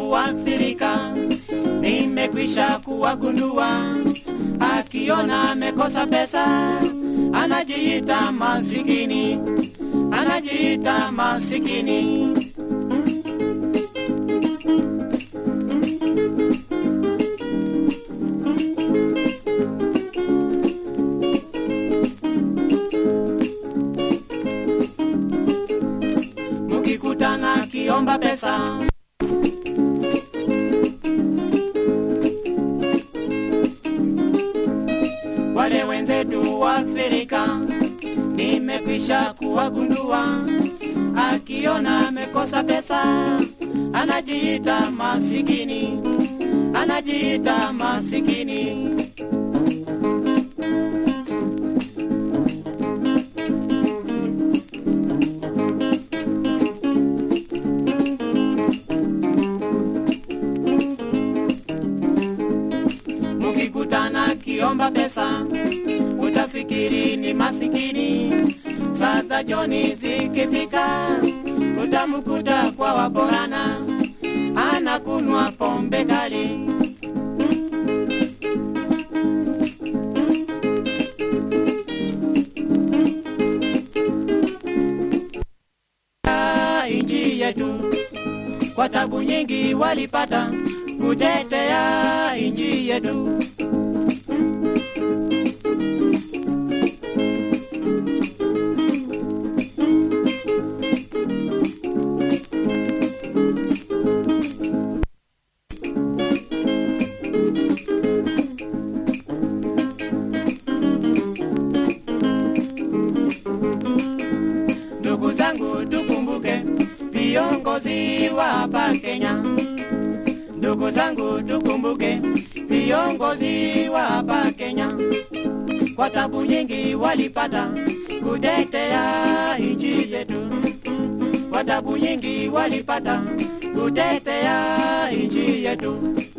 wenzetu wa Afrika nimekwisha kuwagundua, akiona amekosa pesa anajiita masikini, anajiita masikini. Mukikutana kiomba pesa wale wenzetu wa Afrika nimekwisha kuwagundua, akiona amekosa pesa anajiita masikini, anajiita masikini. Mukikutana kiomba pesa utafikiri ni masikini. Sasa joni zikifika, utamkuta kwa waborana anakunwa pombe kali. Ah, Nchi yetu kwa tabu nyingi walipata kutetea nchi yetu. Ndugu zangu, tukumbuke viongozi wa hapa Kenya. Ndugu zangu, tukumbuke viongozi wa hapa Kenya, kwa tabu nyingi walipata kutetea nchi yetu, kwa tabu nyingi walipata kutetea nchi yetu.